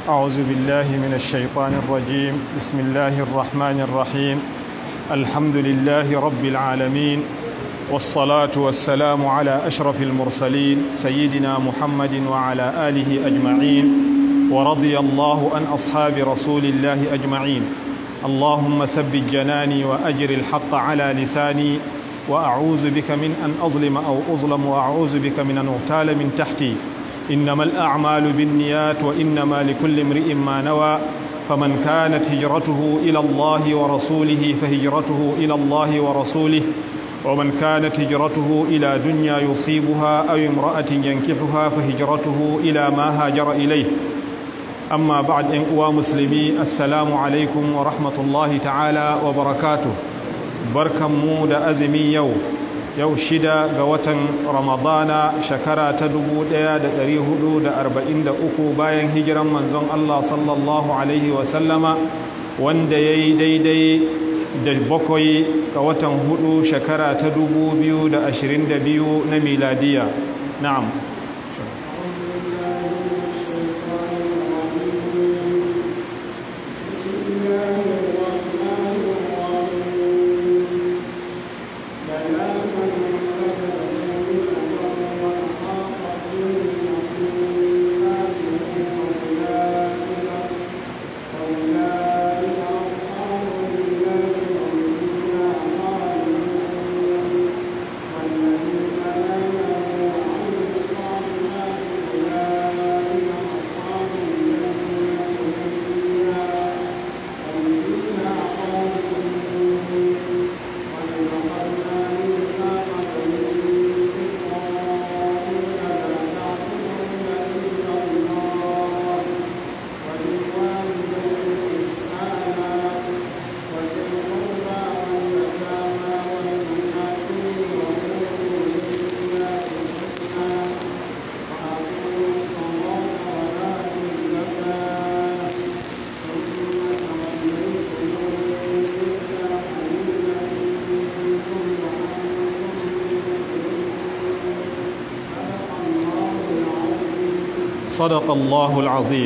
أعوذ بالله من الشيطان الرجيم بسم الله الرحمن الرحيم الحمد لله رب العالمين والصلاة والسلام على أشرف المرسلين سيدنا محمد وعلى آله أجمعين ورضي الله عن أصحاب رسول الله أجمعين اللهم ثبت جناني وأجر الحق على لساني وأعوذ بك من أن أظلم أو أظلم وأعوذ بك من أن أغتال من تحتي إنما الأعمال بالنيات وإنما لكل امرئ ما نوى فمن كانت هجرته إلى الله ورسوله فهجرته إلى الله ورسوله ومن كانت هجرته إلى دنيا يصيبها أو امرأة ينكحها فهجرته إلى ما هاجر إليه أما بعد إن أوا مسلمي السلام عليكم ورحمة الله تعالى وبركاته بركة مود أزمي يوم yau shida ga watan ramadana shekara ta 1443 bayan hijiran manzon Allah sallallahu alaihi wasallama wanda ya yi daidai da bakwai ga watan hudu shekara ta 2022 na miladiya na'am صدق الله العظيم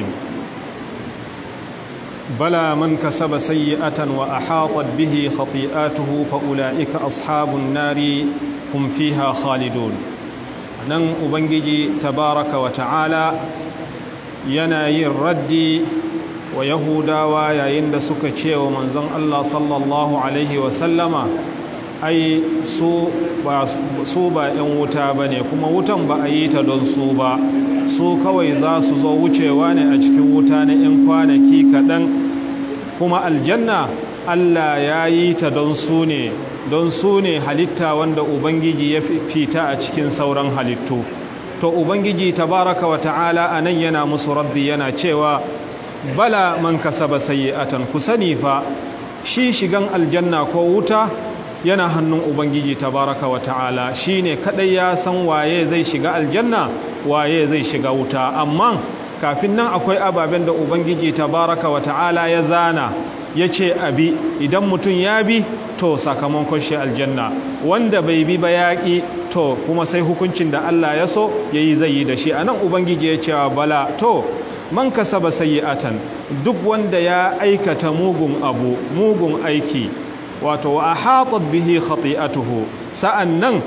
بلى من كسب سيئة وأحاطت به خطيئاته فأولئك أصحاب النار هم فيها خالدون nan ubangiji tabaraka wa ta'ala yana yin raddi wa yahudawa yayin da suka ce wa manzon Allah sallallahu alaihi wasallama ai su ba su ba 'yan wuta ba ne kuma wutan ba a yi ta don su ba su kawai za su zo wucewa ne a cikin wuta na 'yan kwanaki kaɗan kuma aljanna Allah ya yi ta don su ne don su ne halitta wanda Ubangiji ya fita a cikin sauran halittu to Ubangiji tabaraka wa ta'ala a nan yana musu raddi yana cewa bala man kasaba sayyi'atan ku sani fa shi shigan aljanna ko wuta yana hannun ubangiji tabaraka wa ta'ala shine kadai ya san waye zai shiga aljanna waye zai shiga wuta amma kafin nan akwai ababen da ubangiji tabaraka wa ta'ala ya zana ya ce abi idan mutum ya bi to sakamakon shi aljanna wanda bai bi ba yaƙi to kuma sai hukuncin da Allah ya so ya yi zai yi da shi a nan ubangiji ya ce bala to man kasaba sayyi'atan duk wanda ya aikata mugun abu mugun aiki wato wa ahatat bihi khati'atuhu sa'annan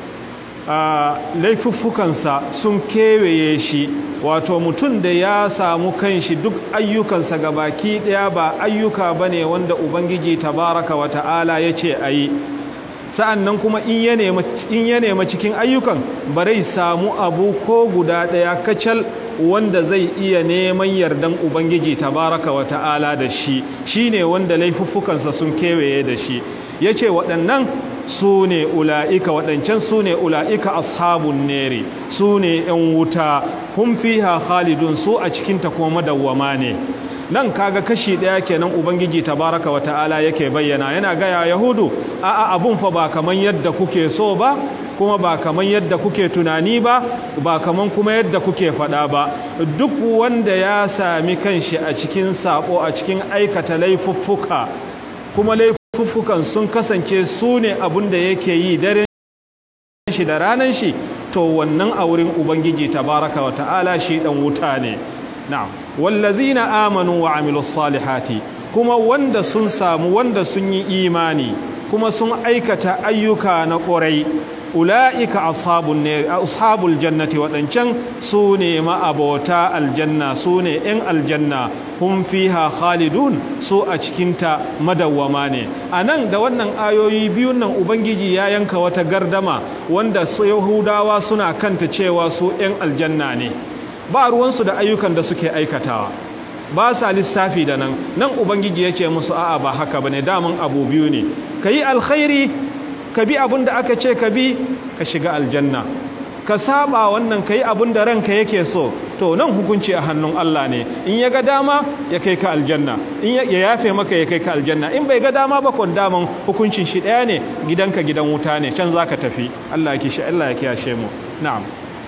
laifuffukansa sun kewaye shi wato mutum da ya samu kanshi duk ayyukansa gabaki daya ba ayyuka bane wanda ubangiji tabaraka wa ta'ala ya ce a yi sa'annan kuma in ya nema cikin ayyukan barai samu abu ko guda daya kacal wanda zai iya neman yardan ubangiji tabaraka wa ta'ala da shi shine wanda laifuffukansa sun kewaye da shi ya ce waɗannan su ne ula'ika waɗancan su ne ula'ika ashabun neri su ne ‘yan wuta hun fiha khalidun su a cikinta kuma madawwama ne nan kaga kashi ɗaya kenan ubangiji tabaraka wa ta'ala yake bayyana yana gaya yahudu a'a abun fa ba kaman yadda kuke so ba kuma ba kaman yadda kuke tunani ba ba kaman kuma yadda kuke faɗa ba duk wanda ya sami kanshi a cikin sabo a cikin aikata laifuffuka kuma laifuffukan sun kasance su ne abin da yake yi daren shi da ranar shi to wannan a wurin ubangiji tabaraka wa ta'ala shi dan wuta ne na'am wallazina amanu wa amilus salihati kuma wanda sun samu wanda sun yi imani kuma sun aikata ayyuka na ƙurai ula'ika ashabun ne ashabul jannati waɗancan su ne ma'abota aljanna su ne 'yan aljanna hum fiha khalidun su a cikinta madawwama ne a nan da wannan ayoyi biyun nan ubangiji ya yanka wata gardama wanda su yahudawa suna kanta cewa su 'yan aljanna ne ba ruwansu da ayyukan da suke aikatawa ba sa lissafi da nan nan ubangiji ya ce musu a'a ba haka ba ne damun abu biyu ne ka yi alkhairi ka bi abin da aka ce ka bi ka shiga aljanna ka saba wannan ka yi abin da ranka yake so to nan hukunci a hannun Allah ne in ya ga dama ya kai ka aljanna in ya yafe maka ya kai ka aljanna in bai ga dama ba kon daman hukuncin shi ɗaya ne gidanka gidan wuta ne can zaka tafi Allah ya kishi Allah ya kiyashe mu na'am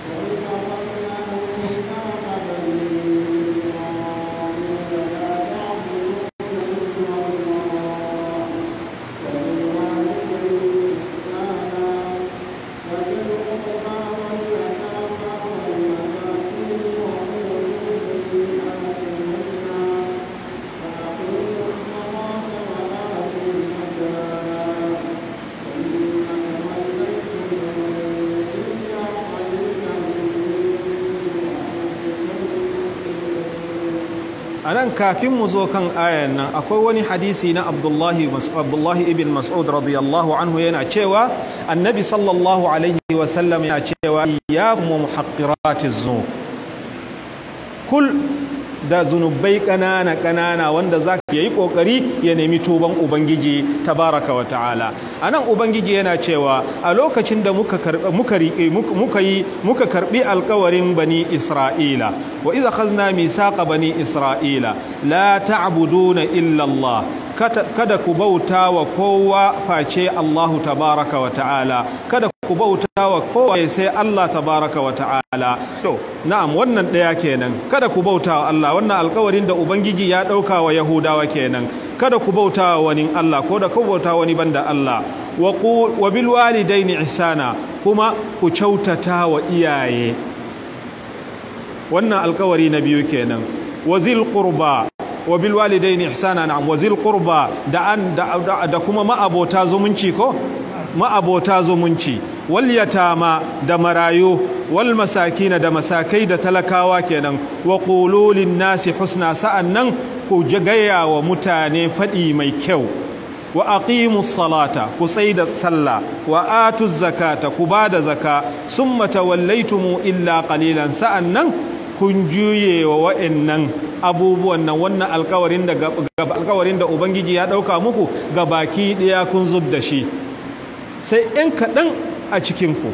a nan kafin mu zo kan ayan nan akwai wani hadisi na abdullahi abdullahi ibn mas'ud radiyallahu anhu yana cewa annabi sallallahu alaihi wasallam yana cewa ya kuma muhaqqiratiz zunub kul da zunubai ƙanana ƙanana wanda za ka yi ƙoƙari ya nemi tuban ubangiji tabaraka wa ta'ala a nan ubangiji yana cewa a lokacin da muka yi muka karɓi alkawarin bani isra'ila wa iza khazna misaqa bani isra'ila la ta'buduna illa Allah kada ku bauta wa kowa face Allahu tabaraka wa ta'ala kada ku bauta wa kowa sai Allah tabaraka wa ta'ala to na'am wannan ɗaya kenan kada ku bauta wa Allah wannan alkawarin da ubangiji ya ɗauka wa yahudawa kenan kada ku bauta wa wani Allah ko da ku bauta wani banda Allah wa bil walidaini ihsana kuma ku kyautata wa iyaye wannan alkawari na biyu kenan wa zil qurba wa bil walidaini ihsana na'am wa zil qurba da an da kuma ma'abota zumunci ko ma'abota zumunci wal yatama da marayu wal masakina da masakai da talakawa kenan wa qulu lin nasi husna sa'annan ku gaya wa mutane fadi mai kyau wa aqimus salata ku da sallah wa atuz zakata ku bada zaka summa tawallaytum illa qalilan sa'annan kun juye wa wa'annan abubuwan nan wannan alkawarin da alkawarin da ubangiji ya dauka muku ga baki daya kun zub da shi sai in kaɗan a cikinku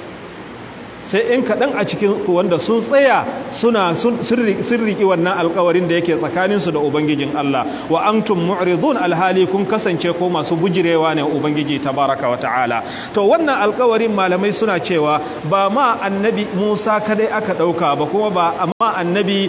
sai in kaɗan a cikinku wanda sun tsaya suna sun riƙi wannan alkawarin da yake tsakaninsu da ubangijin Allah wa antum mu'ridun alhali kun kasance ko masu bujirewa ne ubangiji tabaraka wa ta'ala to wannan alkawarin malamai suna cewa ba ma annabi Musa kadai aka ɗauka ba kuma ba amma annabi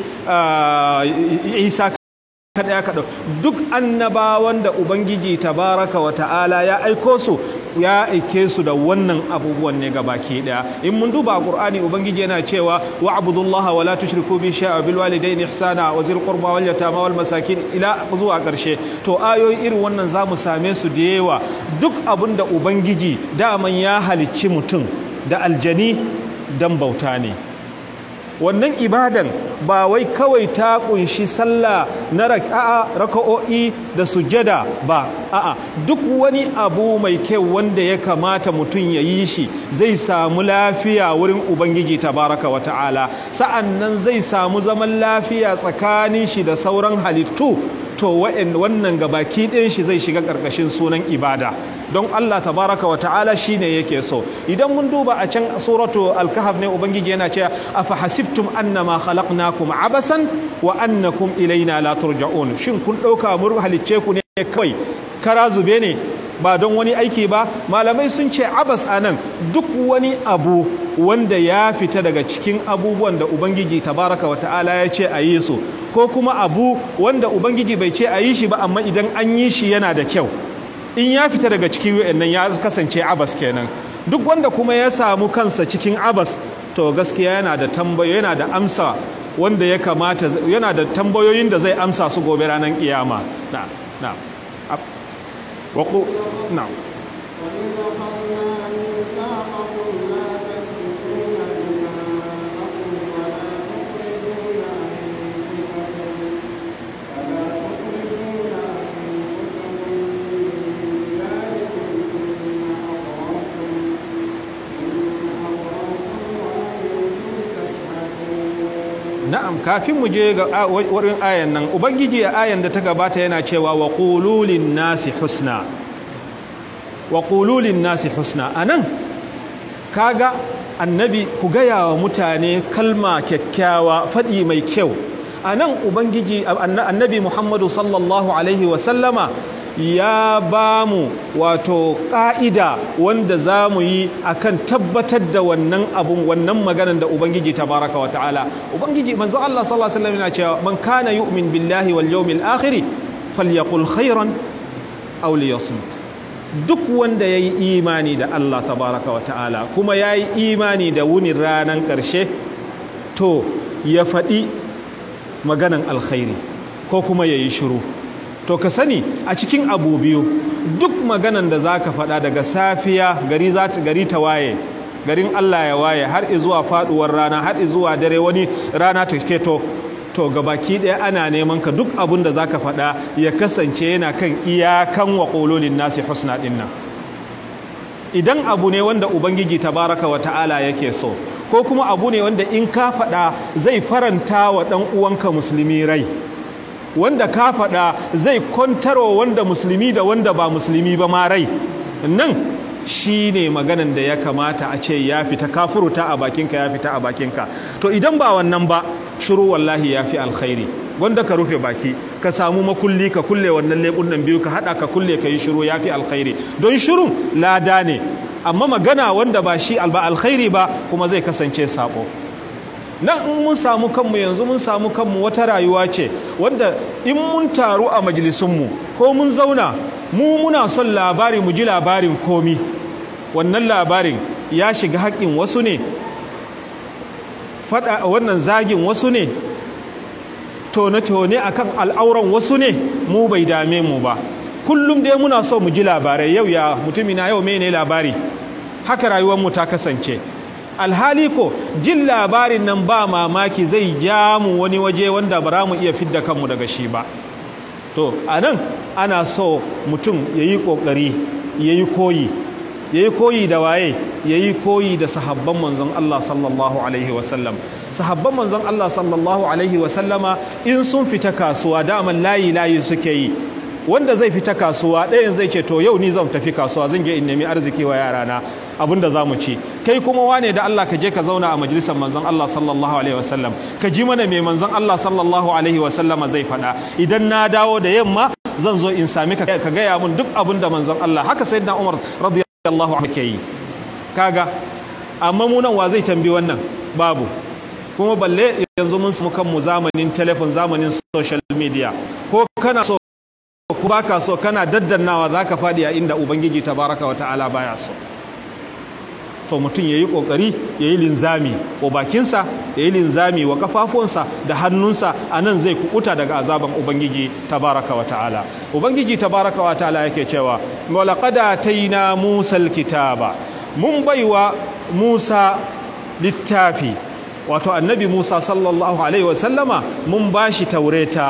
Isa kadai aka ɗauka duk annabawan da ubangiji tabaraka wa ta'ala ya aiko su ya aike su da wannan abubuwan ne ga baki daya in mun duba qur'ani ubangiji yana cewa wa abudullaha wa la tushriku bi shay'a bil walidayni ihsana wa zil qurba wal yatama wal masakin ila zuwa karshe to ayoyi irin wannan zamu same su da yawa duk abin da ubangiji daman ya halicci mutum da aljani dan bauta ne wannan ibadan ba wai kawai ta kunshi sallah na raka'a raka'o'i da sujada ba a'a duk wani abu mai kyau wanda ya kamata mutum ya yi shi zai samu lafiya wurin ubangiji tabaraka wa ta'ala sa'annan zai samu zaman lafiya tsakanin shi da sauran halittu to wannan gabaki ɗin shi zai shiga ƙarƙashin sunan ibada don Allah tabaraka wa ta'ala shine yake so idan mun duba a can suratu al-kahf ne ubangiji yana cewa afa hasibtum annama khalaqnakum abasan wa annakum ilaina la turja'un shin kun dauka mun halicce ku ne kawai kara zube ne ba don wani aiki ba malamai sun ce abas anan duk wani abu wanda ya fita daga cikin abubuwan da ubangiji tabaraka wa ta'ala ya ce a yi su ko kuma abu wanda ubangiji bai ce a yi shi ba amma idan an yi shi yana da kyau in ya fita daga cikin wayannan ya kasance abas kenan duk wanda kuma ya samu kansa cikin abas to gaskiya yana da tambayo yana da amsa wanda ya kamata yana da tambayoyin da zai amsa su gobe ranar kiyama na na waƙo na na'am kafin mu je ga wurin ayan nan ubangiji a ayan da ta gabata yana cewa wa qululin nasi husna wa qululin nasi husna anan kaga annabi ku gaya wa mutane kalma kyakkyawa faɗi mai kyau anan ubangiji annabi muhammadu sallallahu alaihi wa sallama ya ba mu wato ƙa'ida wanda za mu yi a kan tabbatar da wannan abun wannan maganan da Ubangiji ta baraka wa ta'ala. Ubangiji manzo Allah sallallahu Alaihi wasallam yana cewa man kana yu'min billahi wal yawmil akhiri falyaqul khairan aw liyasmut. Duk wanda ya yi imani da Allah tabaraka wa ta'ala kuma ya yi imani da wunin ranar ƙarshe to ya faɗi maganan alkhairi ko kuma ya yi shiru. to ka sani a cikin abu biyu duk maganan da za ka faɗa daga safiya gari gari ta waye garin Allah ya waye har zuwa faɗuwar rana har zuwa dare wani rana ta keto to gabaki ɗaya ana neman ka duk abun da za ka faɗa ya kasance yana kan iyakan wa ƙololin nasi husna ɗin nan idan abu ne wanda ubangiji tabaraka wa ta'ala yake so ko kuma abu ne wanda in ka faɗa zai faranta wa ɗan uwanka musulmi rai wanda ka faɗa zai kwantarwa wanda musulmi da wanda ba musulmi ba ma rai nan shi ne maganan da ya kamata a ce ya fita ka furuta a bakinka ya fita a bakinka to idan ba wannan ba shiru wallahi ya fi alkhairi wanda ka rufe baki ka samu makulli ka kulle wannan leɓunan biyu ka haɗa ka kulle ka yi shiru ya fi alkhairi don shirun lada ne amma magana wanda ba shi alba alkhairi ba kuma zai kasance sabo nan in mun samu kanmu yanzu mun samu kanmu wata rayuwa ce wanda in mun taru a majalisunmu ko mun zauna mu muna son labari mu ji labarin komi wannan labarin ya shiga haƙƙin wasu ne faɗa wannan zagin wasu ne tone-tone akan al'auran wasu ne mu bai dame mu ba kullum dai muna so mu ji labarai yau ya mutumina yau mene labari haka rayuwarmu ta kasance alhali ko jin labarin nan ba mamaki zai ja mu wani waje wanda ba mu iya fidda kanmu daga shi ba to a nan ana so mutum ya yi ƙoƙari ya yi koyi ya yi koyi da waye ya yi koyi da sahabban manzon Allah sallallahu alaihi wasallam sahabban manzon Allah sallallahu alaihi wasallama in sun fita kasuwa daman layi layi suke yi wanda zai fita kasuwa ɗayan zai ce to yau ni zan tafi kasuwa zan je in nemi arziki wa yarana abin da za mu ci kai kuma wane da Allah ka je ka zauna a majalisar manzon Allah sallallahu alaihi wasallam ka ji mana mai manzon Allah sallallahu alaihi wasallama zai faɗa idan na dawo da yamma zan zo in sami ka ka gaya mun duk abin da manzon Allah haka sayyidina Umar radiyallahu anhu ke yi kaga amma mu nan wa zai tambi wannan babu kuma balle yanzu mun samu kanmu zamanin telefon zamanin social media ko kana so ku baka so kana daddannawa zaka fadi a inda ubangiji tabaraka wa ta'ala baya so to mutum yayi kokari yayi linzami wa bakinsa yayi linzami wa kafafunsa da hannunsa anan zai kukuta daga azaban ubangiji tabaraka wa ta'ala ubangiji tabaraka wa ta'ala yake cewa walaqad ataina musal kitaba mun baiwa musa littafi wato annabi musa sallallahu alaihi wasallama mun bashi taureta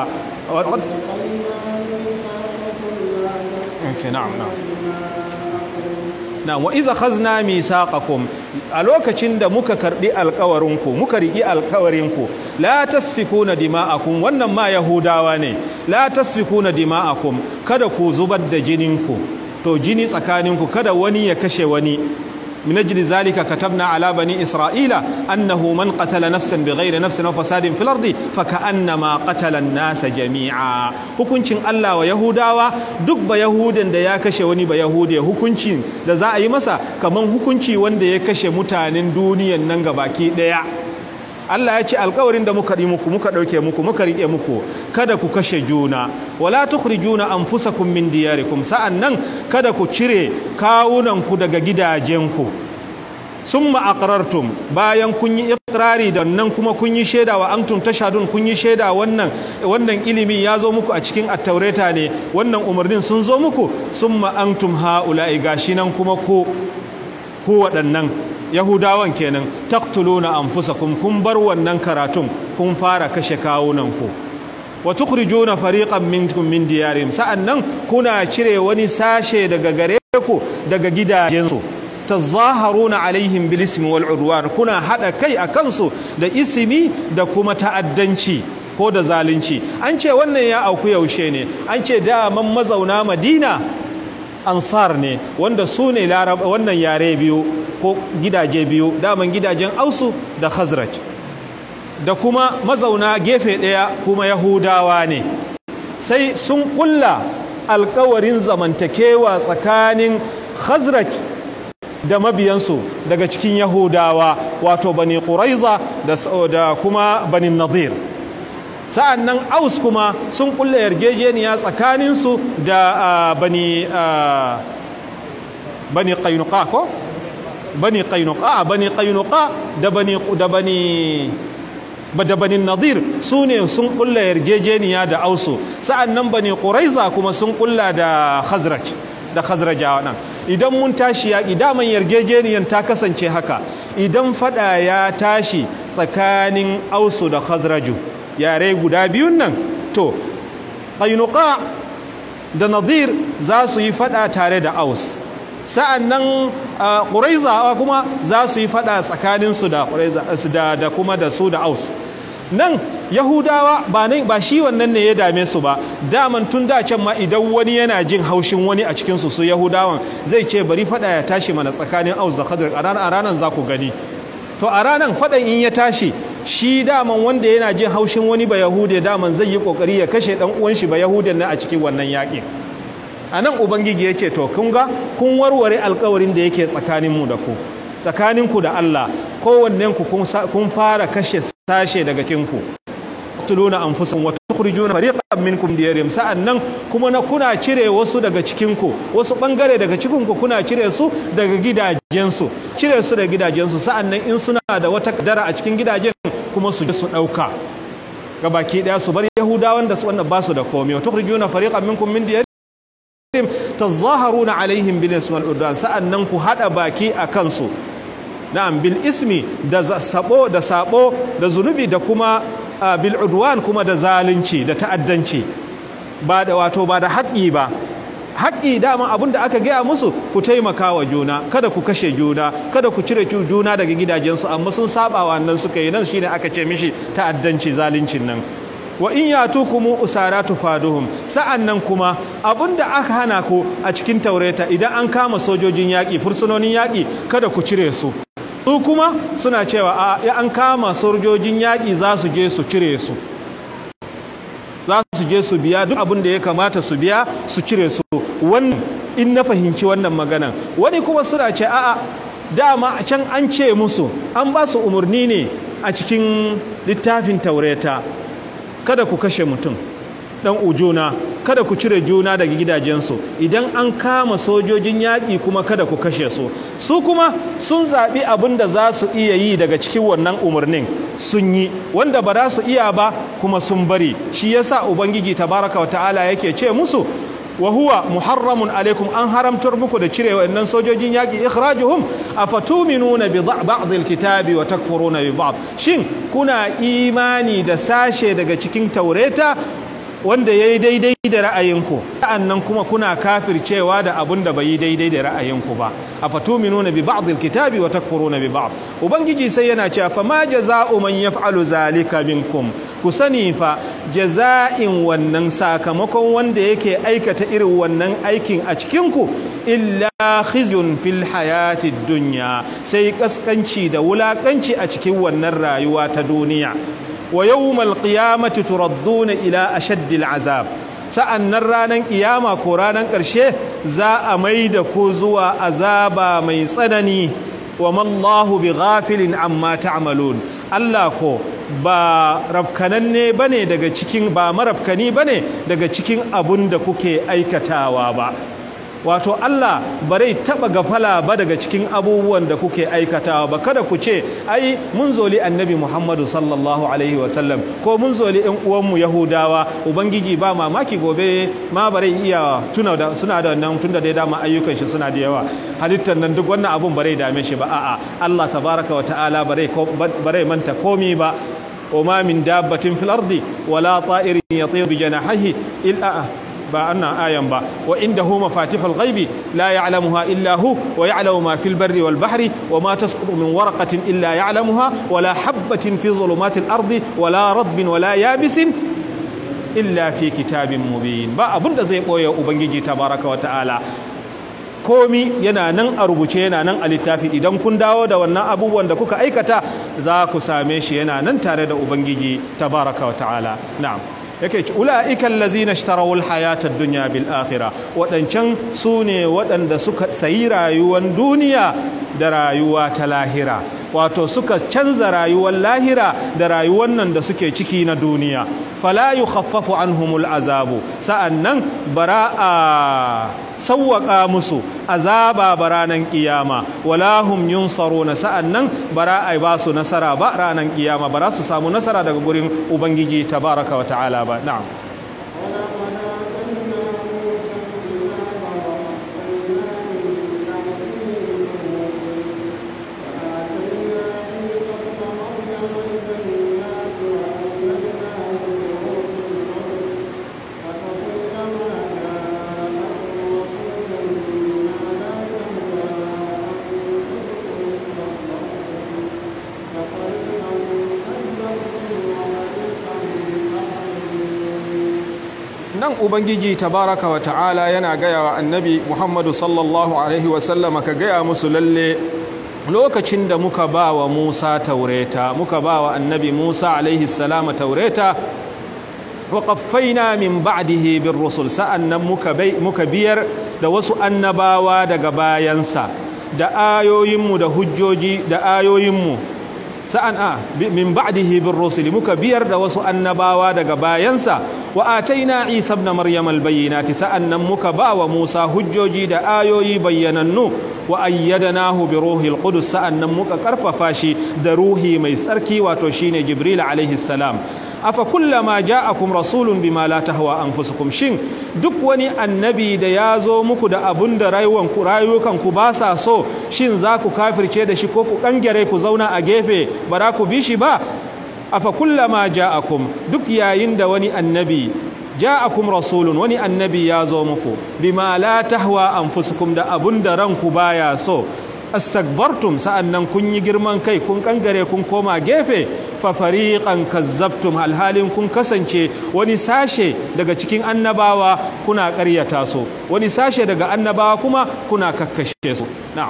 na'am na'am na wa iza khazna misaqakum a lokacin da muka karbi alkawarinku muka riki alkawarinku la tasfikuna dima'akum wannan ma yahudawa ne la tasfikuna dima'akum kada ku zubar da jininku to jini tsakaninku kada wani ya kashe wani من أجل ذلك كتبنا على بني إسرائيل أنه من قتل نفسا بغير نفس أو فساد في الأرض فكأنما قتل الناس جميعا hukuncin Allah wa Yahudawa duk ba Yahudan da ya kashe wani ba Yahudi hukuncin da za a yi masa kaman hukunci wanda ya kashe mutanen duniyan nan gabaki daya Allah ya ce alkawarin da muka yi muku muka ɗauke muku muka riƙe muku kada ku kashe juna wala tukhrijuna anfusakum min diyarikum sa'annan kada ku cire kawunanku daga gidajenku summa aqrartum bayan kun yi iqrari da nan kuma kun yi shaida wa antum tashadun kun yi shaida wannan wannan ilimi ya zo muku a cikin attaureta ne wannan umarnin sun zo muku summa antum haula'i gashi nan kuma ko ku waɗannan yahudawan kenan taqtuluna anfusakum kun bar wannan karatun kun fara kashe kawunan ku wa tukhrijuna fariqan minkum min diyarihim sa'annan kuna cire wani sashe daga gare ku daga gidajensu tazaharuna alaihim bil ismi wal udwan kuna hada kai a kansu da ismi da kuma ta'addanci ko da zalunci an ce wannan ya auku yaushe ne an ce daman mazauna madina ansar ne wanda su ne wannan yare biyu ko gidaje biyu daman gidajen ausu da khazraj da kuma mazauna gefe ɗaya kuma yahudawa ne sai sun kulla alkawarin zamantakewa tsakanin khazraj da mabiyansu daga cikin yahudawa wato bani ƙuraiza da kuma bani nadir sa'an nan aus kuma sun kulla yarjejeniya tsakaninsu da bani bani ƙainuka ko? bani ƙainuka bani ƙainuka da bani da bani da bani nadir su ne sun kulla yarjejeniya da ausu sa'an nan bani ƙuraiza kuma sun kulla da khazraj da khazrajawa nan idan mun tashi yaƙi daman yarjejeniyan ta kasance haka idan fada ya tashi tsakanin ausu da khazraju yare guda biyun nan to ƙainuka da nadir za su yi fada tare da aus sa'an nan ƙuraiza kuma za su yi fada tsakaninsu da da kuma da su da aus nan yahudawa ba ba shi wannan ne ya dame su ba daman tun da can ma idan wani yana jin haushin wani a cikinsu su yahudawan zai ce bari fada ya tashi mana tsakanin aus da khadr a ranar za ku gani to a ranar fadan in ya tashi shi daman wanda yana jin haushin wani ba yahude daman zai yi kokari ya kashe dan uwan shi ba yahudan nan a cikin wannan yaƙin a nan ubangiji ya ce to kun ga kun warware alkawarin da yake tsakaninmu da ku tsakaninku da Allah kowannenku kun fara kashe sashe daga kinku tuluna anfusan wa tukhrijuna fariqan minkum diyarihim sa'annan kuma na kuna cire wasu daga cikinku wasu bangare daga cikinku kuna cire su daga gidajensu cire su daga gidajensu sa'annan in suna da wata kadara a cikin gidajen kuma su je su dauka gabaki daya su bar yahudawan da su wannan ba su da komai wa tukhrijuna fariqan minkum min diyarihim tazaharuna alaihim bil ismi wal udwan sa'annan ku hada baki a kansu na'am bil ismi da sabo da sabo da zunubi da kuma bil udwan kuma da zalunci da ta'addanci ba da wato ba da haƙƙi ba haƙƙi dama abin da aka gaya musu ku taimaka wa juna kada ku kashe juna kada ku cire juna daga gidajensu amma sun saba wannan suka yi nan shine aka ce mishi ta'addanci zaluncin nan wa in yatukum usara tufaduhum sa'annan kuma abinda aka hana ku a cikin taureta idan an kama sojojin yaƙi fursunonin yaƙi kada ku cire su su kuma suna cewa a ya an kama sojojin yaƙi za su je su cire su za su je su biya duk abin da ya kamata su biya su cire su wannan in na fahimci wannan maganan wani kuma suna ce a'a dama can an ce musu an ba su umarni ne a cikin littafin taureta kada ku kashe mutum dan ujuna kada ku cire juna daga gidajensu idan an kama sojojin yaƙi kuma kada ku kashe su su kuma sun zaɓi abin da za su iya yi daga cikin wannan umarnin sun yi wanda ba za su iya ba kuma sun bari shi yasa ubangiji tabaraka wa ta'ala yake ce musu wa huwa muharramun alaikum an haramtar muku da cire wa'annan sojojin yaƙi ikhrajuhum afatuminuna bi ba'd alkitabi wa takfuruna bi ba'd shin kuna imani da sashe daga cikin taureta wanda yayi daidai da ra'ayinku sa'annan kuma kuna kafircewa da abun da bai yi daidai da ra'ayinku ba afatuminuna bi ba'd alkitabi wa takfuruna bi ba'd ubangiji sai yana cewa fa ma jaza'u man yaf'alu zalika minkum ku sani fa jaza'in wannan sakamakon wanda yake aikata irin wannan aikin a cikinku illa khizyun fil hayati dunya sai kaskanci da wulakanci a cikin wannan rayuwa ta duniya wa yawmal qiyamati turadduna ila ashaddil azab sa'annan ranan kiyama ko ranan ƙarshe za a mai da ku zuwa azaba mai tsanani wa mallahu bi ghafilin amma ta'malun Allah ko ba rafkananne bane daga cikin ba marafkani bane daga cikin abun da kuke aikatawa ba wato Allah bare taba gafala ba daga cikin abubuwan da kuke aikatawa ba kada ku ce ai mun zoli annabi Muhammadu sallallahu alaihi wasallam ko mun zoli ɗan uwanmu Yahudawa ubangiji ba mamaki gobe ma bare iya tuna da suna da wannan tunda dai dama ayyukan shi suna da yawa halittar nan duk wannan abun bare dame shi ba a'a Allah tabaraka wa ta'ala bare bare manta komi ba وما من دابة في الأرض ولا طائر يطير بجناحيه إلا با أنا آية با وعنده مفاتيح الغيب لا يعلمها إلا هو ويعلم ما في البر والبحر وما تسقط من ورقة إلا يعلمها ولا حبة في ظلمات الأرض ولا رطب ولا يابس إلا في كتاب مبين با أبن زي قوي أبنجي تبارك وتعالى komi yana nan a rubuce yana nan a littafi idan kun dawo da wannan abubuwan da kuka aikata za ku same shi yana nan tare da ubangiji tabaraka wa ta'ala na'am yake ci ula'ikan lazina ishtaraw alhayata ad-dunya bil akhirah wadancan su ne waɗanda suka sayi rayuwar duniya da rayuwa ta lahira wato suka canza rayuwar lahira da rayuwar nan da suke ciki na duniya fala yukhaffafu anhumul azabu sa'annan bara a sawwaka musu azaba baranan kiyama wala hum yunsaruna sa'annan bara ai ba su nasara ba ranan kiyama bara su samu nasara daga gurin ubangiji tabaraka wa ta'ala ba na'am nan ubangiji tabaraka wa ta'ala yana gaya wa annabi muhammadu sallallahu alaihi wasallama ka gaya musu lalle lokacin da muka ba wa musa taureta muka ba wa annabi musa alaihi salama taureta wa qaffaina min ba'dihi bir rusul sa'annan muka muka biyar da wasu annabawa daga bayansa da ayoyinmu da hujjoji da ayoyinmu sa'an a min ba'dihi bir rusuli muka biyar da wasu annabawa daga bayansa wa ataina isa ibn maryam al bayyinati sa'an nan muka ba wa musa hujjoji da ayoyi bayyanannu wa ayyadnahu bi ruhil qudus sa'an nan muka karfafa shi da ruhi mai tsarki wato shine jibril alaihi salam afa kullama ja'akum rasulun bima la tahwa anfusukum shin duk wani annabi da ya zo muku da abun da rayuwanku rayukanku ba sa so shin za ku kafirce da shi ko ku kangare ku zauna a gefe ba za ku bi shi ba afa kullama ja'akum duk yayin da wani annabi ja'akum rasulun wani annabi ya zo muku bima la tahwa anfusukum da abun da ranku baya so astakbartum sa'annan kun yi girman kai kun kangare kun koma gefe fa fariqan kazzabtum alhalin kun kasance wani sashe daga cikin annabawa kuna ƙaryata su wani sashe daga annabawa kuma kuna kakkashe su na'am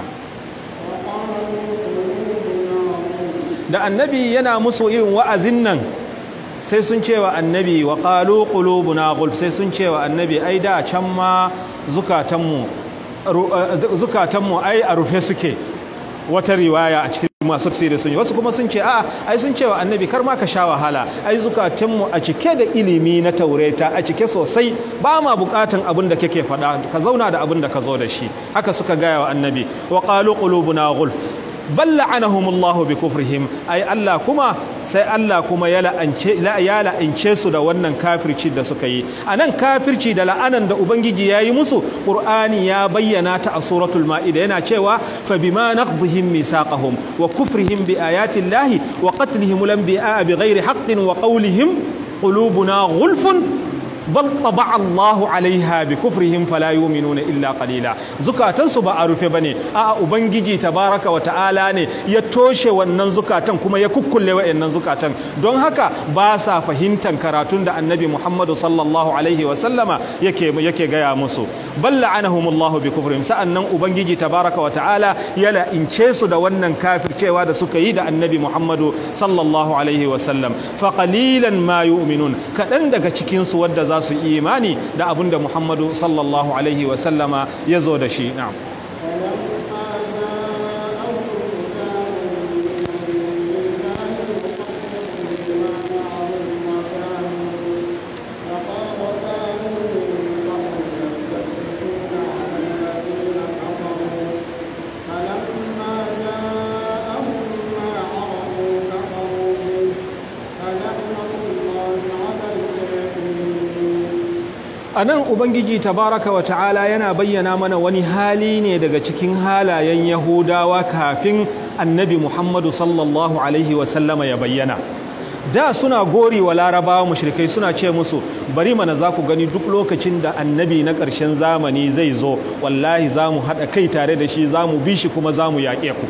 da annabi yana musu irin wa'azin nan sai sun cewa annabi wa qalu qulubuna gulf sai sun cewa annabi ai da can ma zukatanmu zukatanmu ai a rufe suke wata riwaya a cikin masu tafsiri sun yi wasu kuma sun ce a ai sun cewa annabi kar ma ka sha wahala ai zukatanmu a cike da ilimi na taureta a cike sosai ba ma bukatan abin da kake faɗa ka zauna da abin da ka zo da shi haka suka gaya wa annabi wa qalu qulubuna ghulf bal la'anahumullahu bi kufrihim ai Allah kuma sai Allah kuma ya la'ance ya la'ance su da wannan kafirci da suka yi anan kafirci da la'anan da ubangiji yayi musu qur'ani ya bayyana ta a suratul maida yana cewa fa bima naqdihim misaqahum wa kufrihim bi ayati llahi wa qatlihim al-anbiya bighairi haqqin wa qawlihim qulubuna ghulfun bal taba Allahu alaiha bi kufrihim fala yu'minuna illa qalila zukatan su ba a rufe bane a ubangiji tabaraka wa ta'ala ne ya toshe wannan zukatan kuma ya kukkulle wayannan zukatan don haka ba sa fahimtan karatun da annabi Muhammadu sallallahu alaihi wa sallama yake yake gaya musu bal la'anahumullahu bi kufrihim sa'annan ubangiji tabaraka wa ta'ala ya la'ince su da wannan kafircewa da suka yi da annabi Muhammadu sallallahu alaihi wa sallam fa qalilan ma yu'minun kadan daga cikin su wadda za su yi imani da abin da Muhammadu sallallahu Alaihi wasallama ya zo da shi na'am. a nan ubangiji tabaraka wa ta'ala yana bayyana mana wani hali ne daga cikin halayen yahudawa kafin annabi muhammadu sallallahu alaihi wasallama ya bayyana da suna gori wa larabawa mushrikai suna ce musu bari mana za ku gani duk lokacin da annabi na ƙarshen zamani zai zo wallahi za mu haɗa kai tare da shi za mu bi shi kuma za mu yaƙe ku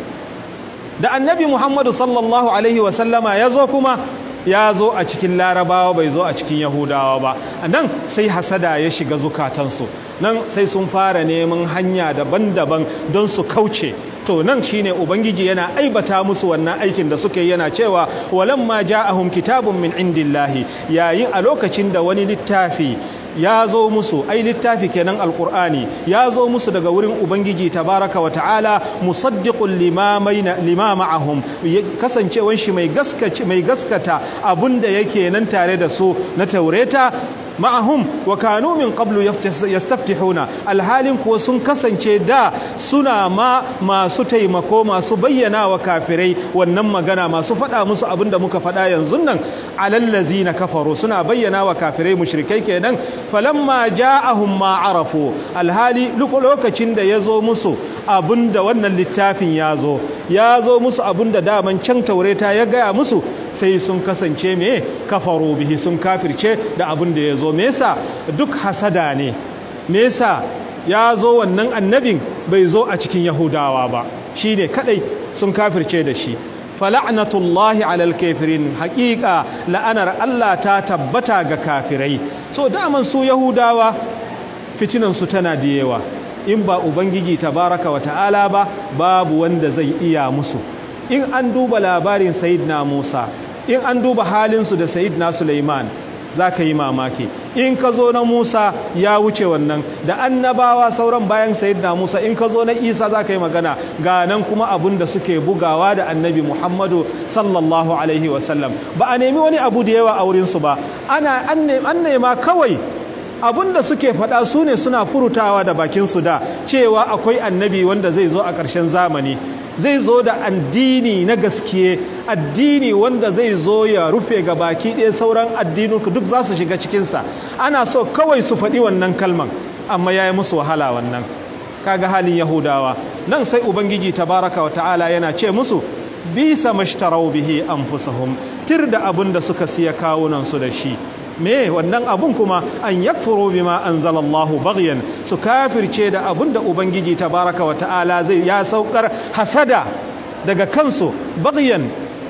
da annabi muhammadu sallallahu alaihi wasallama ya zo kuma ya zo a cikin larabawa bai zo a cikin yahudawa ba nan sai hasada ya shiga zukatansu nan sai sun fara neman hanya daban-daban don su kauce to nan shine ubangiji yana aibata musu wannan aikin da suke yana cewa walamma ja'ahum kitabun min indillahi yayin a lokacin da wani littafi ya zo musu ai littafi kenan alkur'ani ya zo musu daga wurin ubangiji tabaraka wa ta'ala musaddiqul lima ma'ahum kasancewan shi mai gaskata mai gaskata abunda yake nan tare da su na taureta ma'ahum wa kanu min qablu yastaftihuna alhalin kuwa sun kasance da suna ma masu taimako masu bayyana wa kafirai wannan magana masu faɗa musu abin da muka faɗa yanzu nan alallazina kafaru suna bayyana wa kafirai mushrikai kenan falamma ja'ahum ma arafu alhali lokacin da ya zo musu abin da wannan littafin ya zo ya zo musu abin da daman can taureta ya gaya musu sai sun kasance me kafaru bihi sun kafirce da abin da ya zo me yasa duk hasada ne me yasa ya zo wannan annabin bai zo a cikin yahudawa ba shi ne kadai sun kafirce da shi fala'natullahi alal kafirin haƙiƙa la'anar Allah ta tabbata ga kafirai so daman su yahudawa fitinansu tana da yawa in ba ubangiji tabaraka wa ta'ala ba babu wanda zai iya musu in an duba labarin sayidina musa in an duba halinsu da sayidina suleiman za ka yi mamaki in ka zo na musa ya wuce wannan da annabawa sauran bayan sayidina musa in ka zo na isa za ka yi magana ga nan kuma abun da suke bugawa da annabi muhammadu sallallahu alaihi wasallam ba a nemi wani abu da yawa a wurinsu ba ana an nema kawai abun da suke faɗa su ne suna furutawa da bakinsu da cewa akwai annabi wanda zai zo a ƙarshen zamani zai zo da addini na gaskiye addini wanda zai zo ya rufe ga baki ɗaya sauran addinin duk za su shiga cikinsa ana so kawai su faɗi wannan kalman amma ya yi musu wahala wannan kaga halin yahudawa nan sai ubangiji tabaraka wa ta'ala yana ce musu bisa mashtarau bihi anfusahum tir da abin da suka siya kawunan su da shi me wannan abun kuma an yakfuru bima anzalallahu baghyan su kafirce da abun da ubangiji tabaraka wa ta'ala zai ya saukar hasada daga kansu baghyan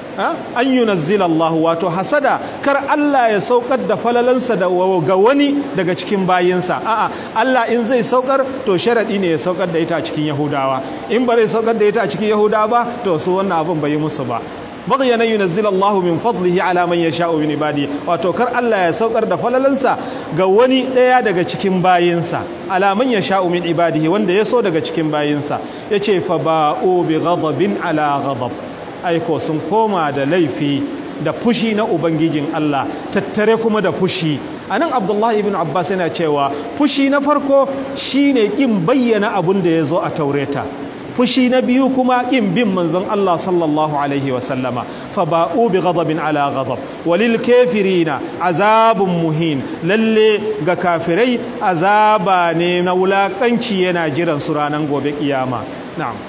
an yunazzila Allah wato hasada kar Allah ya saukar da falalansa da ga wani daga cikin bayinsa a'a Allah in zai saukar to sharadi ne ya saukar da ita a cikin Yahudawa in ba zai saukar da ita a cikin Yahudawa ba to su wannan abun bai yi musu ba baghya nan yunazzila Allah min fadlihi ala man yasha'u min ibadi wato kar Allah ya saukar da falalansa ga wani daya daga cikin bayinsa ala man yasha'u min ibadihi wanda ya so daga cikin bayinsa yace fa ba'u bi ghadabin ala ghadab aiko sun koma da laifi da fushi na ubangijin Allah tattare kuma da fushi anan Abdullahi ibn Abbas yana cewa fushi na farko shine kin bayyana abun da ya zo a taureta fushi na biyu kuma ƙin bin manzon Allah sallallahu alaihi wa sallama fa ba'u bi ghadabin ala ghadab walil kafirina azabun muhin lalle ga kafirai azaba ne na wulakanci yana jiran su ranar gobe kiyama na'am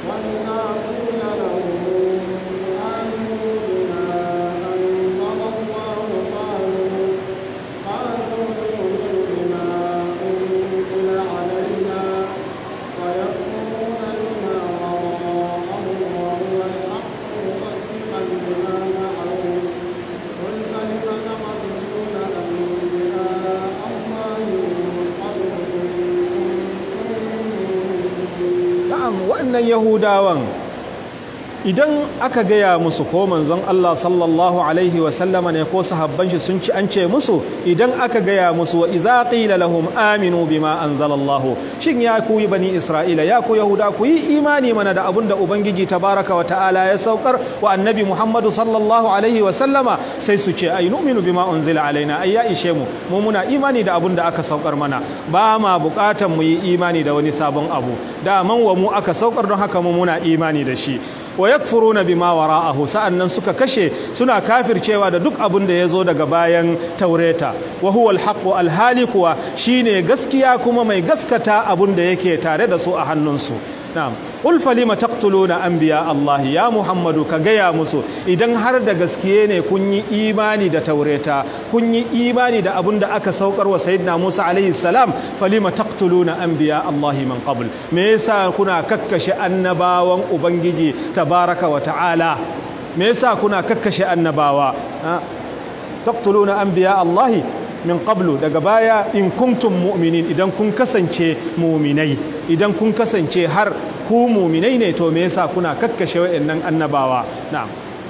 waɗannan yahudawan idan aka gaya musu ko manzon Allah sallallahu alaihi wasallama ne ko sahabban shi sun ci an ce musu idan aka gaya musu wa iza qila lahum aminu bima anzalallahu shin ya ku bani isra'ila ya ku yahuda ku yi imani mana da abun da ubangiji tabaraka wa ta'ala ya saukar wa annabi muhammadu sallallahu alaihi wasallama sai su ce ai nu'minu bima unzila alaina ai ya ishe mu mu muna imani da abun da aka saukar mana ba ma bukatan mu yi imani da wani sabon abu da man wa mu aka saukar don haka mu muna imani da shi wa yakfuruna bima wara'ahu sa'annan suka kashe suna kafircewa da duk abin da ya zo daga bayan taureta wa huwa alhaqu alhali kuwa shine gaskiya kuma mai gaskata abin da yake tare da su a hannunsu na'am qul falima taqtuluna anbiya Allah ya Muhammadu ka gaya musu idan har da gaskiye ne kun yi imani da taureta kun yi imani da abin da aka saukar wa sayyidina Musa alaihi salam falima taqtuluna anbiya Allah min qabl me yasa kuna kakkashe annabawan ubangiji tabaraka wa ta'ala me yasa kuna kakkashe annabawa taqtuluna anbiya Allah min qablu daga baya in kuntum mu'minin idan kun kasance mu'minai idan kun kasance har ku mu'minai ne to me yasa kuna kakkashe wayannan annabawa na'am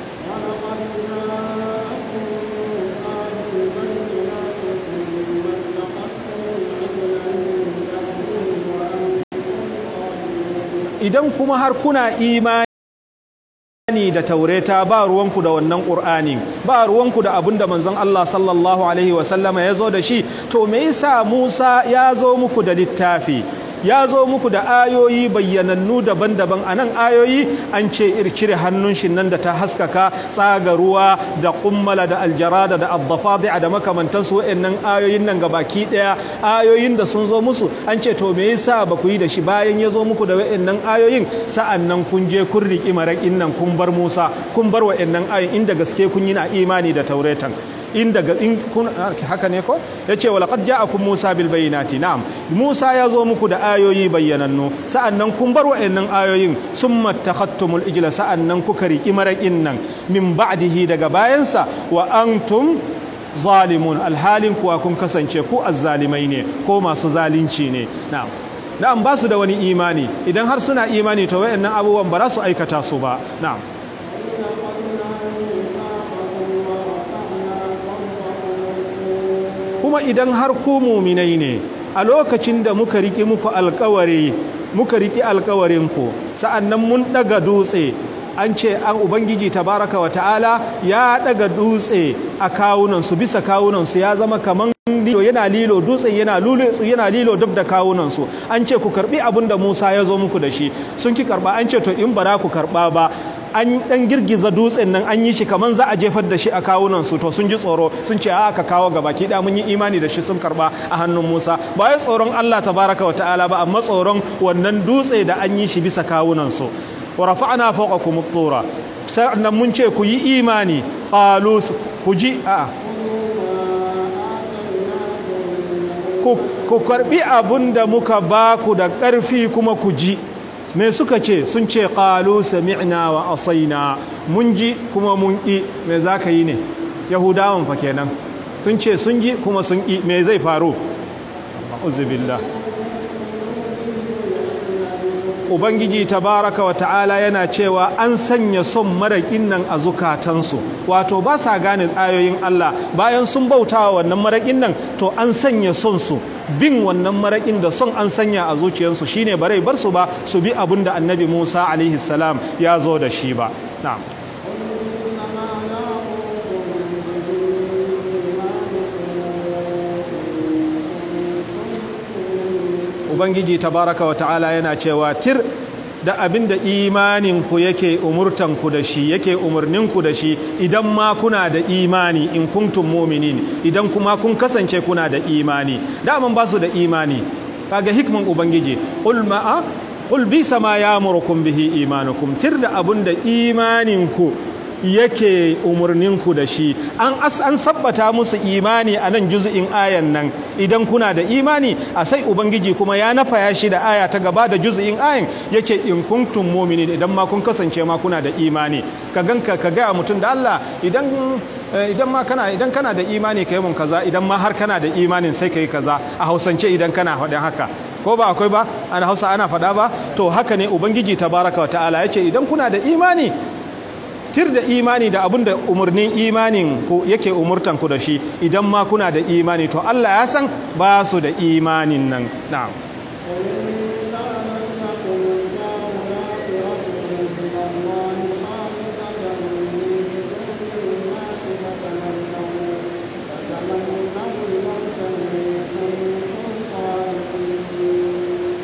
idan kuma har kuna imani Qur'ani da taureta ba ruwanku da wannan Qur'ani ba ruwanku da abin da manzon Allah sallallahu alaihi wasallama ya zo da shi to me yasa Musa ya zo muku da littafi ya zo muku da ayoyi bayyanannu daban-daban a nan ayoyi an ce cire hannun shi nan da ta haskaka tsaga ruwa da kummala da aljarada da addafadi'a da makamantansu wa'annan ayoyin nan baki daya ayoyin da sun zo musu an ce to me yasa ba ku yi da shi bayan ya zo muku da wa'annan ayoyin sa'an nan kun je kun riƙi maraƙin nan kun bar Musa kun bar wa'annan ayoyin inda gaske kun yi na imani da tauretan in daga in kun haka ne ko yace wa laqad ja'akum Musa bil bayinati na'am Musa ya zo muku da ayoyi bayyanannu sa'annan kun bar wa'annan ayoyin summa takhattumul ijla sa'annan kuka riki maraƙin nan min ba'dihi daga bayansa wa antum zalimun alhalin kuwa kun kasance ku azzalimai ne ko masu zalunci ne na'am na'am ba su da wani imani idan har suna imani to wayannan abubuwan ba za su aikata su ba na'am kuma idan har ku muminai ne a lokacin da muka riƙi muku alkawari muka riƙi alkawarinku sa'annan mun ɗaga dutse an ce an ubangiji tabaraka wa ta'ala ya ɗaga dutse a kawunansu bisa kawunansu ya zama kaman lilo yana lilo dutsen yana lilo yana lilo dab da kawunansu an ce ku karbi abin da Musa ya zo muku da shi sun ki karba an ce to in bara ku karba ba an dan girgiza dutsen nan an yi shi kaman za a jefar da shi a kawunan su to sun ji tsoro sun ce a ka kawo gaba ki da mun yi imani da shi sun karba a hannun Musa ba ya tsoron Allah tabaraka wa ta'ala ba amma tsoron wannan dutse da an yi shi bisa kawunan su wa rafa'na fawqakum at-tura sannan mun ce ku yi imani qalu ku ji a ku karbi abun da muka baku da ƙarfi kuma ku ji me suka ce sun ce qalu sami'na wa asaina mun ji kuma mun ƙi me za ka yi ne yahudawan fa kenan sun ce sun ji kuma sun ƙi me zai faru uzubillah ubangiji tabaraka wa ta'ala yana cewa an sanya son maraƙin nan a zukatansu wato ba sa gane tsayoyin Allah bayan sun bautawa wannan maraƙin nan to an sanya son su bin wannan maraƙin da son an sanya a zuciyarsu shine bare bar su ba su bi abin da annabi Musa alaihi salam ya zo da shi ba na'am ubangiji tabaraka wa ta'ala yana cewa tir da abin da imaninku yake umurtanku da shi yake umarninku da shi idan ma kuna da imani in kuntum mu'minin idan kuma kun kasance kuna da imani daman ba su da imani kaga hikman ubangiji qul ma qul bi sama ya'murukum bihi imanukum tir da abin da imaninku yake umarninku da shi an as an sabbata musu imani a nan juzu'in ayan nan idan kuna da imani a sai ubangiji kuma ya nafaya shi da aya ta gaba da juzu'in ayan yace in kuntum mu'minin idan ma kun kasance ma kuna da imani ka ganka ka ga mutum da Allah idan idan ma kana idan kana da imani kai mun kaza idan ma har kana da imanin sai kai kaza a hausance idan kana faɗin haka ko ba akwai ba ana hausa ana faɗa ba to haka ne ubangiji tabaraka wa ta'ala yace idan kuna da imani tir da imani da abin da umarnin imanin ku yake umurtan ku da shi idan ma kuna da imani to Allah ya san ba su da imanin nan na'am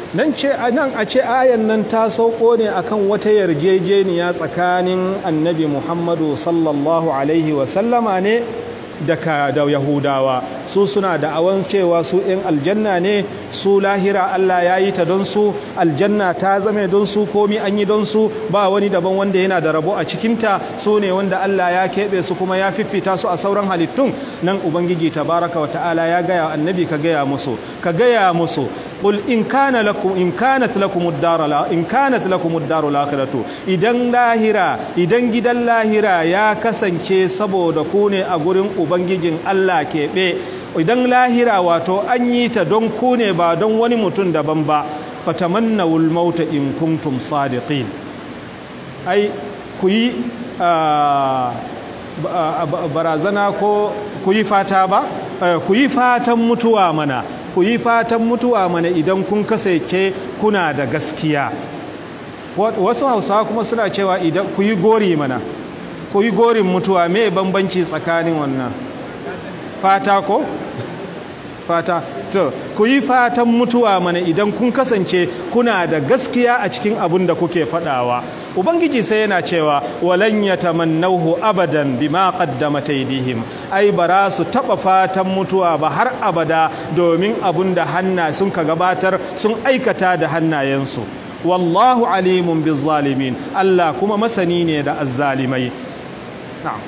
nan ce nan a ce ayan nan ta sauko ne akan wata yarjejeniya tsakanin annabi muhammadu sallallahu alaihi wasallama ne daga da yahudawa su suna da awon cewa su in aljanna ne su lahira Allah ya yi ta don su aljanna ta zame don su komi an yi don su ba wani daban wanda yana da rabo a cikinta su ne wanda Allah ya keɓe su kuma ya fiffita su a sauran halittun nan ubangiji tabaraka wa ta'ala ya gaya annabi ka gaya musu ka gaya musu قل إن كان لكم إن كانت لكم الدار لا إن كانت لكم الدار الآخرة إذن لاهرا إذن جد لاهرا يا كسن كي سبو دكوني أقولن أبنجين الله كي idan lahira wato an yi ta don ku ne ba don wani mutum daban ba fatamannawul mauta in kuntum sadiqin ai ku yi barazana ko ku yi fata ba ku yi fatan mutuwa mana ku yi fatan mutuwa mana idan kun kasance kuna da gaskiya wasu hausawa kuma suna cewa idan ku yi gori mana ku yi gorin mutuwa me bambanci tsakanin wannan fata ko fata to ku yi fatan mutuwa mana idan kun kasance kuna da gaskiya a cikin abin da kuke fadawa ubangiji sai yana cewa walan yatamannahu abadan bima qaddamat aydihim ai bara su taba fatan mutuwa ba har abada domin abin da hanna sun ka gabatar sun aikata da hannayensu wallahu alimun bizzalimin Allah kuma masani ne da azzalimai na'am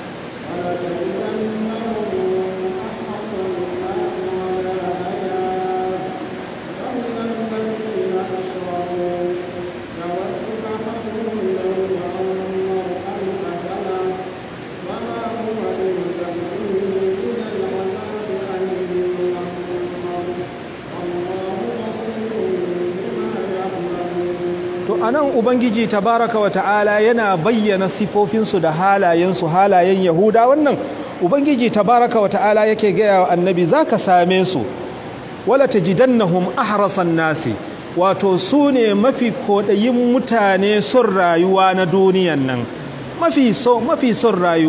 anan ubangiji tabaraka wa ta'ala yana bayyana sifofinsu da halayensu halayen yahuda wannan ubangiji tabaraka wa ta'ala yake gaya wa annabi zaka same su wala tajidannahum ahrasan nasi wato su ne mafi kodayin mutane son rayuwa na duniyan nan mafi so mafi son rayuwa